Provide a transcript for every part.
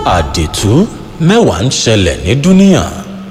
àdìtú mẹ́wàá ń ṣẹlẹ̀ ní dúníà.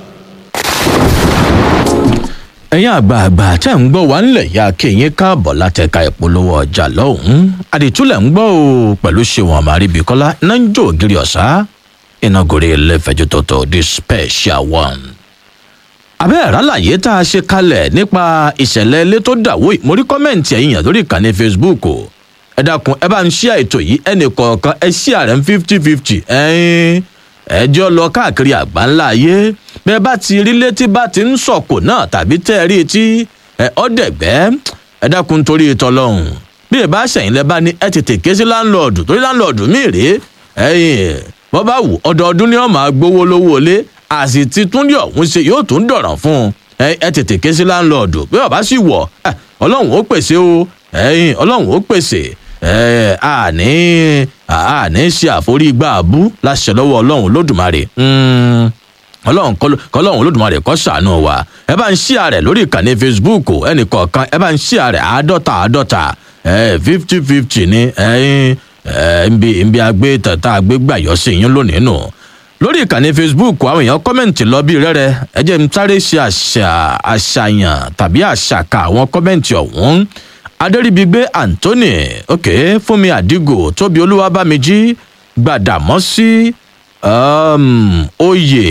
ẹ̀yin àgbààgbà tẹ́ ń gbọ́ wá ńlẹ̀ ya kéyìn káàbọ̀ látẹ̀ka ìpolówó ọjà lọ́hùn-ún àdìtúlẹ̀ ń gbọ́ o pẹ̀lú ṣéwọn àmàríbíkọ́lá náà ń jó ògiri ọ̀sá ìnagòrè ẹlẹ́fẹ̀jú tọ̀tọ̀ the special one. abẹ́ àrálàyé tá a ṣe kalẹ̀ nípa ìṣẹ̀lẹ̀ ilé tó dàwó ìmórí kọ́mẹ̀ǹtì ẹ̀yìn yàn lórí ìkànnì facebook o ẹ dákun ẹ bá ń ṣí àìtò yìí ẹnì kọ̀ọ̀kan ẹ ṣí àrẹ ń fifty fifty ẹ̀yìn ẹjọ́ lọ káàkiri àgbáńlá ayé bẹ́ẹ̀ bá ti rí létí bá ti ń sọ̀kò náà tàbí tẹ́ ẹ rí etí ẹ ọ́dẹ̀gbẹ́ ẹ dákun torí ìtọ́lọ́hún bí ẹ bá ṣẹ̀yìn lẹ́ bá ní ẹ tètè ké sí láńlọ́ọ̀dù torí láńlọ́ọ̀dù míì rèé ẹ̀yìn bọ́ bá wù ọdọọdún ni wọ́n máa gbowó lówó lé àsì tí túndí ọ̀hún ṣe yóò tún dọ̀ràn fún un ẹ tètè ké sí láńlọ́ọ̀dù bí ọba sì wọ̀ ọlọ́run ó pèsè o ẹ̀yìn ọlọ́run ó pèsè ẹ àní àní ṣe àforígbà abú láṣẹ lọ́wọ́ ọlọ́run lódùmarè ọlọ́run kọlọ́run olódùmarè kọ́ ṣàánú wa ẹ bá ń ṣí àrẹ lórí ìkànnì facebook ẹnì kọ̀ọ̀kan ẹ bá ń ṣí àrẹ àádọ́ta àádọ́ta fifty fifty ní nbí nbí agbé tata agbé gbàyọ sí yín lónìí nù lórí ìkànnì facebook àwọn èèyàn kọ́mẹ̀ǹtì lọ bí rẹ́rẹ́ ẹ jẹ́ n sáré ṣe àṣàyàn tàbí àṣàkà àwọn kọ́mẹ̀ǹtì ọ̀hún adẹ́rìbígbé anthony ok fúnmi àdìgò tóbi olúwabámijí gbàdàmọ́sí um, oyè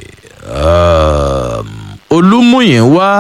um, olúmúyìnwá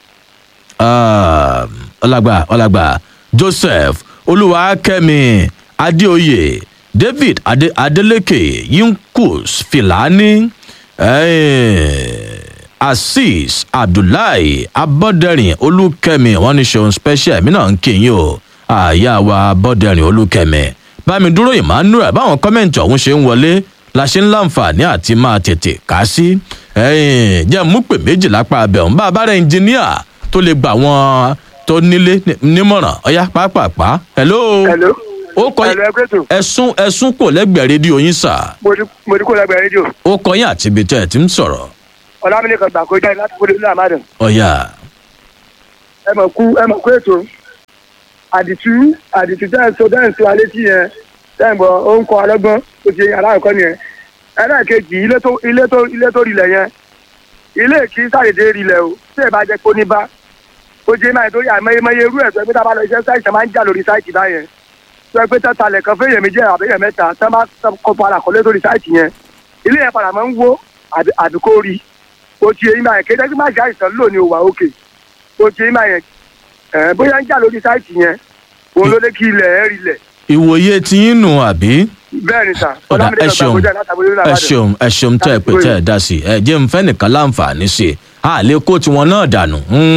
um, ọlágbà ọlágbà joseph olúwakẹ́mi adéoyè david Ade, adeleke yinkus filani. Eh, azeez abdullahi abọ́dẹ̀rìn olùkẹ́mi wọ́n ní ṣeun special mi náà ń kíyìn o àyà wa abọ́dẹ̀rìn olùkẹ́mi bámi dúró emmanuel báwọn kọ́mẹ̀ntì ọ̀hún ṣe ń wọlé la ṣe ń láǹfààní àti máa tètè kà sí jẹ́ mú pè méjì lápá abẹ́hùn bá a bá rẹ̀ ẹnjìníà tó lè gbà wọ́n tó nílé nímọ̀ràn ọ̀yá pápápá hello. hello ó kọ ẹsùn ẹsùn kò lẹ́gbẹ̀ẹ́ rédíò yín sà. mo ní kó lẹ́gbẹ̀ẹ́ rédíò. ó kọ yín àti ibi tẹ́ ẹ ti ń sọ̀rọ̀ ọlámílẹ̀ kan gbà kó jáde láti kó lórí àmàdàn. ọ̀yà. ẹ mọ̀ kú ẹ mọ̀ kú ètò àdìtú àdìtú tẹ́ ẹ̀ sọ tẹ́ ẹ̀ sọ alẹ́ tí yẹn tẹ́ ẹ̀ bọ̀ ó ń kọ́ alọ́gbọ́n tó ti aláàkọ́ nìyẹn. ẹlẹ́ẹ̀kejì ilé tó ilé tó ilé tó rilẹ̀ yẹn ilé kì í sàdédé rilẹ̀ o tí ẹ bá jẹ́ kó ní bá ó jẹ́ máa torí àmọ́yémọ́yé irú ẹ̀ tó ẹgbẹ́ tá a bá lọ iṣẹ́ sáìtì máa ń jà lórí sáìtì báyẹn tó ẹgbẹ́ tá talẹ̀ kan fẹ́yẹ̀ méjì àbẹ́yẹ̀ mẹ́ta tá máa kọ́ padà kọ́lé lórí sáìtì yẹn ilé yẹn padà máa ń wó àdúkò rí o ti eyín báyẹn kéde kí má ṣe àìsàn lò ní òwà òkè o ti eyín báyẹn ẹ bóyá ń jà lórí sáìtì yẹn òun ló lé kí ilẹ̀ ẹ̀ rí lẹ̀. ìwòye tí yín nù àbí. bẹ́ẹ̀ ni sà ọ̀dà ẹ ṣeun ẹ ṣeun ẹ ṣeun tẹ́ ẹ pé tẹ́ ẹ dá sí ẹ jẹ́ n fẹ́ nìkan láǹfààní sí i a lè kó tiwọn náà dànù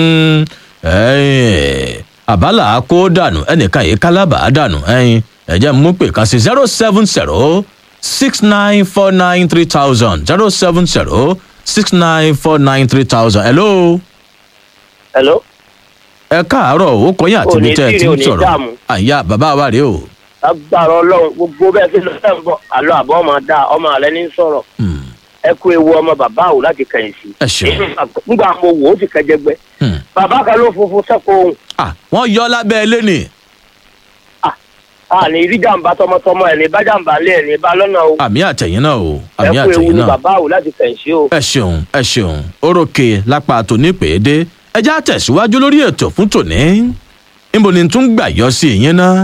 àbálà kó dànù ẹnìkan yìí kálábà dànù ẹ jẹ́ mú pè kan sí zero seven zero six nine four nine three thousand zero seven zero six nine four nine three thousand. hello. hello. ẹ káàárọ̀ ó kọyìn àti ibi tẹ́ ẹ ti ń sọ̀rọ̀ àyà bàbá wa rèé o. agbára ọlọrun gbogbo bẹẹ fi lọ sẹ́yìn bọ̀ àlọ́ àbọ̀ ọmọ dá ọmọ rẹ ní sọ̀rọ̀ ẹ kú ewu ọmọ bàbá àwò láti kẹ̀yìn sí. ẹ ṣeun. nígbà mo wò ó ti kẹjẹgbẹ. bàbá kan ló funfun sẹ́kọ̀ọ́ ohun. wọ́n yọ lábẹ́ ilé ni. a ní rí jàǹbá tọmọtọmọ ẹ̀ ní bá jàǹbá lé ẹ̀ ní bá lọ́nà o. àmì àtẹ̀yìn náà o ẹ àmì kú ewu àtẹ̀yìn ní náà. bàbá àwò láti kẹ̀yìn sí o. ẹ ṣeun ẹ ṣeun orókè lápá tòní pèédé ẹ já tẹ̀síwájú lórí ètò fún tòní níbo ni tún gbà yọ sí ìyẹn náà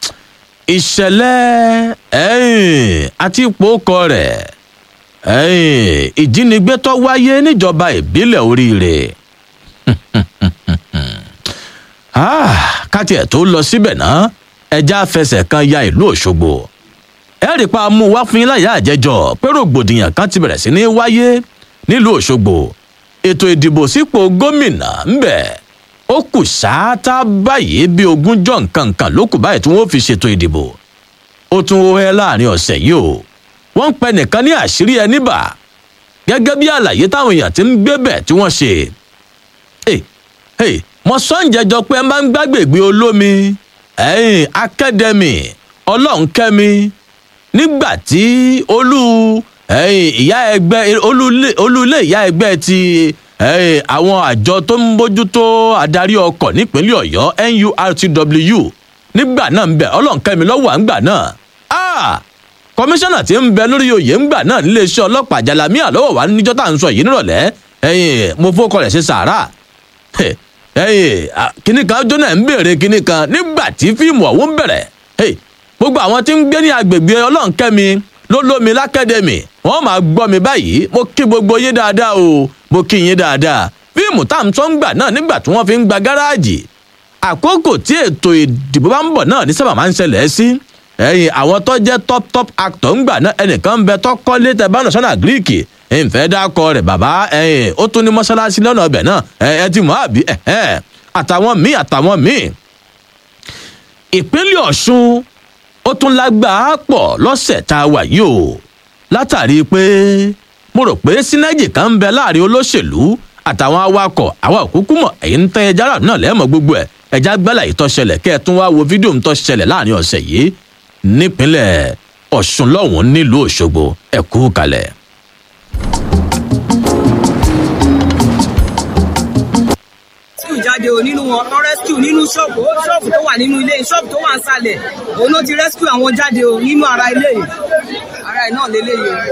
ìṣẹ̀lẹ̀ ẹ̀yìn àti ipò ọkọ rẹ̀ ẹ̀yìn ìjínigbé tó wáyé níjọba ìbílẹ̀ oríire Ah, káti ẹ̀ tó lọ síbẹ̀ náà ẹja fẹsẹ̀ kan ya ìlú òṣogbo ẹ rí pa mú wá fún yín láyà àjẹjọ pé rògbòdìyàn kan ti bẹ̀rẹ̀ sí ní wáyé nílùú òṣogbo ètò ìdìbò sípò gómìnà ńbẹ ó kù sáátá báyìí bí ogúnjọ nǹkan kan ló kù báyìí tí wọn fi ṣètò ìdìbò ó tún ó hẹ láàrin ọ̀sẹ̀ yìí o wọ́n ń pẹ nìkan ní àṣírí ẹni bà gẹ́gẹ́ bí àlàyé táwọn èèyàn ti ń gbé bẹ̀ tí wọ́n ṣe Hey, hey, mo sọ ń jẹjọ pé ẹ máa ń gbàgbègbè olómi ẹ̀yìn akẹ́dẹ̀mì ọlọ́nkẹ́mi nígbà tí olú ẹ̀yìn ìyá ẹgbẹ́ olú- olú ilé ìyá ẹgbẹ́ ti ẹ̀yìn àwọn àjọ tó ń bójútó adarí ọkọ̀ nípínlẹ̀ ọ̀yọ́ nurtw nígbà náà ń bẹ̀ ọlọ́nkẹ́mi lọ́wọ́ à ń gbà náà Ah! kọmíṣánná tí ń bẹ lórí oyè ńgbà náà níléeṣẹ́ ọlọ́pàá jalamiya lọ́wọ́ wa níjọ́ tá à ń sọ yìí nírọ̀lẹ́ ẹ̀yìn mo fọkọ rẹ̀ ṣe sàárà ẹ̀yìn kíní kan jóná ń béèrè kíní kan nígbà tí fíìmù ọ̀hún bẹ̀rẹ̀ gbogbo àwọn tí ń gbé ní agbègbè ọlọ́nkẹ́mi ló lómi lákẹ́dẹ̀mì wọ́n máa gbọ́ mi báyìí mo kí gbogbo yín dáadáa o mo kí yín dáadáa fíìmù tá à ń sọ ń gbà náà nígbà tí wọ́n fi ń gba gáràjì àkókò tí ètò ìdìbò bá ń bọ̀ náà ní sábà máa ń ṣẹlẹ̀ sí ẹ̀yìn àwọn tó jẹ́ top top actor ń gbà náà ẹnìkan ń bẹ tó kọ́lé tẹ bá nàṣọ́nà gíríìkì ìfẹ́ dákọ rẹ̀ bàbá ẹ̀yìn ó tún ní mọ́ṣáláṣí lọ́nà ọbẹ̀ náà ẹ ti mọ̀ àbí àtàwọn míì àtàwọn míì. ìpínlẹ̀ ọ̀ṣun ó tún lágbàá pọ̀ lọ́sẹ̀ tá a wà yìí o látàrí pé mo rò pé sínájì kan ń bẹ láàrin olóṣèlú àtàwọn awakọ̀ àwọn òkúkú mọ̀ èyí ń tẹ́ ẹja rà náà lẹ́mọ̀ gbogbo ẹ̀ ẹja gbẹ́là yìí tó ṣẹlẹ̀ kẹ́ ẹ tún wá wo fídíò ń tó ṣẹlẹ̀ láàrin ọ̀sẹ̀ yìí nípínlẹ̀ ọ̀ṣun lọ́hùn nílùú òṣogbo ẹ kú kalẹ̀. rescue jáde o nínú wọn wọn rescue nínú ṣọ́ọ̀bù ó ṣọ́ọ̀bù tó wà nínú ilé ṣọ́ọ̀bù tó wà ń sàlẹ̀ òun ló ti rescue àwọn jáde o nínú ara ilé yìí ara ẹ̀ náà lélẹ́yìí o.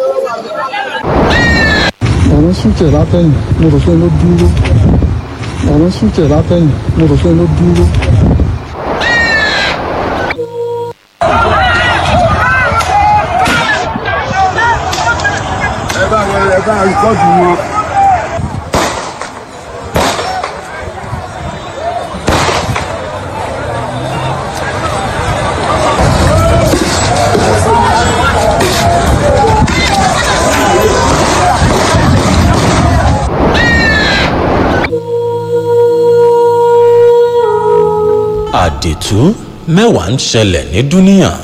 ọ̀rọ̀ súnkẹ̀ látẹ̀yìn mo rò pé ló dúró ọ̀rọ̀ súnkẹ̀ látẹ̀yìn mo rò pé ló dúró. ẹ bá wọn ẹ bá rìkọ́dù wọn. àdètú mẹ́wàá ń ṣẹlẹ̀ ní dúníyàn.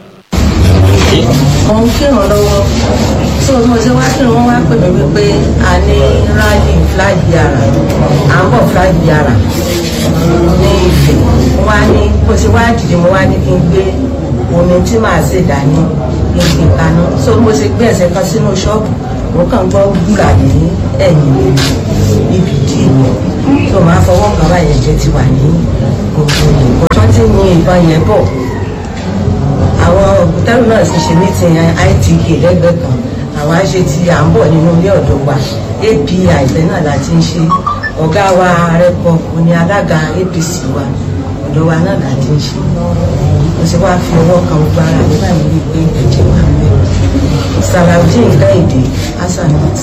mo ń kírun lọ́wọ́ tí mo ṣe wá kírun wọ́n wá pè mí wípé a ní rally flag yàrá à ń bọ̀ flag yàrá ní ìfẹ́ wá ní bó ṣe wá dìde mo wá ní kí n gbé omi tí màá ṣe dání kí n fi kaná so mo ṣe gbé ẹsẹ̀ kan sínú ṣọ́ọ̀bù mo kàn gbọ́ gbúra ní ẹ̀yìn ibi dí tó máa fọwọ́ kan báyẹn jẹ́ ti wà ní gbogbo ìbọn tó ti yin ìbọn yẹn bọ̀ àwọn òkútẹ́rù náà sì ṣe mítìn itk lẹ́gbẹ̀ẹ́ kan àwọn àṣẹ tí à ń bọ̀ nínú ilé ọ̀dọ́ wa api ìfẹ́ náà la ti ń ṣe ọ̀gá wa rẹ́pọ̀ òní alága apc wa ọ̀dọ́ wa náà la ti ń ṣe mo sì wá fi ọwọ́ kan gbogbo ara mi báyìí rí i pé ẹ̀jẹ̀ wà ń bẹ̀ salaudeen kẹ́hìndé hasanat.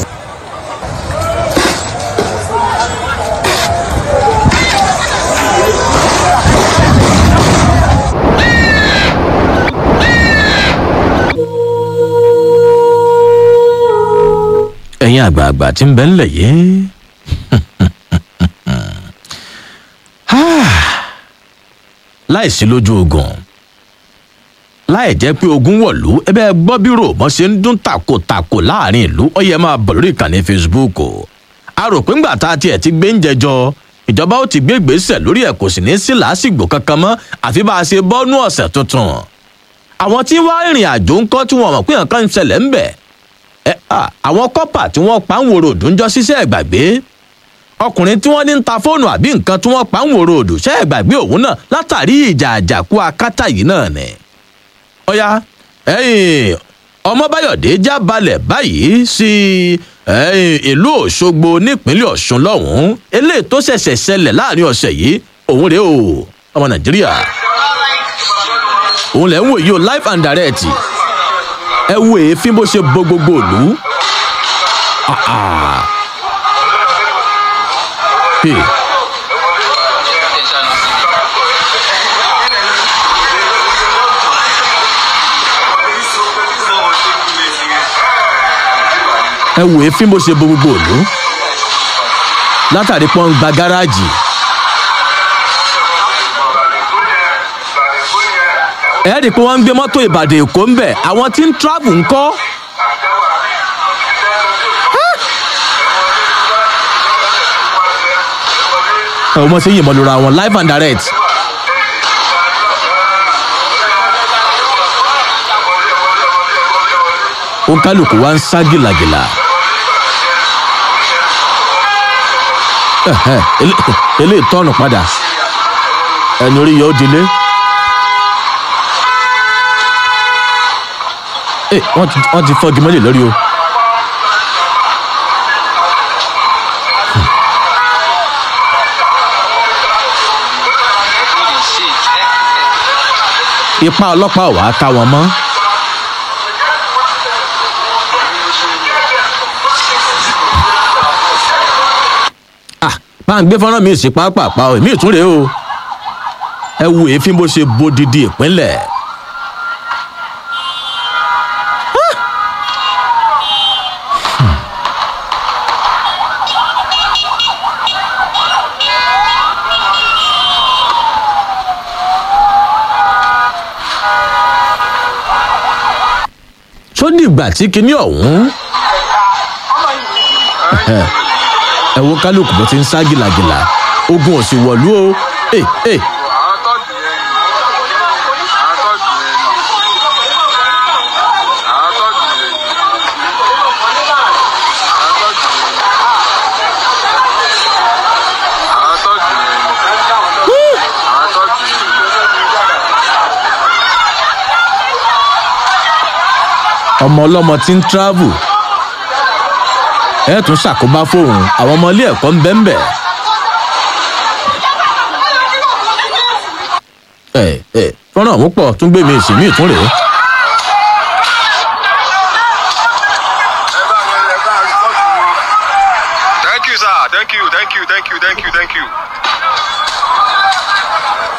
ẹ̀yin àgbààgbà tí ń bẹ ńlẹ̀ yìí. láìsí lójú ogun láì jẹ́ pé ogun wọ̀lú ẹbẹ́ gbọ́ bírò mọ́ ṣe ń dún takòtakò láàrin ìlú ó yẹ máa bọ̀ lórí ìkànnì facebook o a rò pé ńgbà tá a tiẹ̀ ti gbé ń jẹjọ ìjọba ó ti gbé ìgbésẹ̀ lórí ẹ̀ kò sì ní sí làásìgbò kankan mọ́ àfi bá a ṣe bọ́nú ọ̀sẹ̀ tuntun àwọn tí wàá rìnrìn àjò ńkọ́ tí wọ́n mọ̀ pé nǹkan ń ṣẹlẹ̀ ń bẹ̀ ẹ à àwọn kọ́pà tí wọ́n pa ń wòrò òdùnjọ́ ṣiṣẹ́ ẹ̀gbàgbé ọkùnrin tí wọ́n ní ń ta fóònù àbí nǹkan tí wọ́n pa ń wòrò òdù ṣẹ́ ẹ̀gbàgbé òun náà látàrí ìjà àjàkú akátá yìí náà ni. ọ̀ya ẹ̀yìn ọmọbáyọ̀dé já balẹ̀ báyìí sí ìlú òṣogbo nípínlẹ̀ ọ̀ṣun lọ́hùn-ún eléyìí tó ṣẹ̀ṣẹ̀ ṣẹlẹ̀ láàrin ọ̀sẹ̀ yìí òun rèé o ọmọ nàìjíríà òun lẹ̀ ń wò yìí o live and direct ẹ wo èéfín bó ṣe bo gbogbo ìlú. Ah, ah. Hey. ẹ wo èéfín bó ṣe bo gbogbo ìlú látàrí pọ́n gba gáràjì. ẹ rí i pé wọ́n ń gbé mọ́tò ìbàdàn èkó ń bẹ̀ àwọn tí ń travel ń kọ́. ẹ wọ́n mọ̀ sí yìnbọn lóra wọn live and direct. ó kálukú wá ń sá gìlàgìlà. Ẹ̀hẹ́, elé- eléyìí tọ́nù padà ẹni orí yóò dilé. ẹ wọ́n ti wọ́n ti fọ́gi mọ́lẹ̀ lórí o. ipa ọlọ́pàá ò wá ká wọn mọ́. Ah, bá ń gbé fọ́nrán mi sí pápápá o èmi ìtúnrẹ́ o ẹ wo èéfín bó ṣe bodidi ìpínlẹ̀. tó dìgbà tí kinní ọ̀hún ẹ wo kálukú bó ti ń sá gìlàgìlà ogun ò sì wọ̀lú o ẹ ẹ àwọn tọ́jú yẹn ni àwọn tọ́jú yẹn ni àwọn tọ́jú yẹn ni àwọn tọ́jú yẹn ni àwọn tọ́jú yẹn ni àwọn tọ́jú yẹn ni. ọmọ ọlọ́mọ tí ń travel ẹ tún ṣàkóbá fóun àwọn ọmọ ilé ẹ̀kọ́ ń bẹ́ ń bẹ̀. ẹ ẹ fọ́nrán ọ̀hún pọ̀ tún gbé mi sí mi ìtún rèé. Thank you, sir. Thank you, thank you, thank you, thank you, thank you.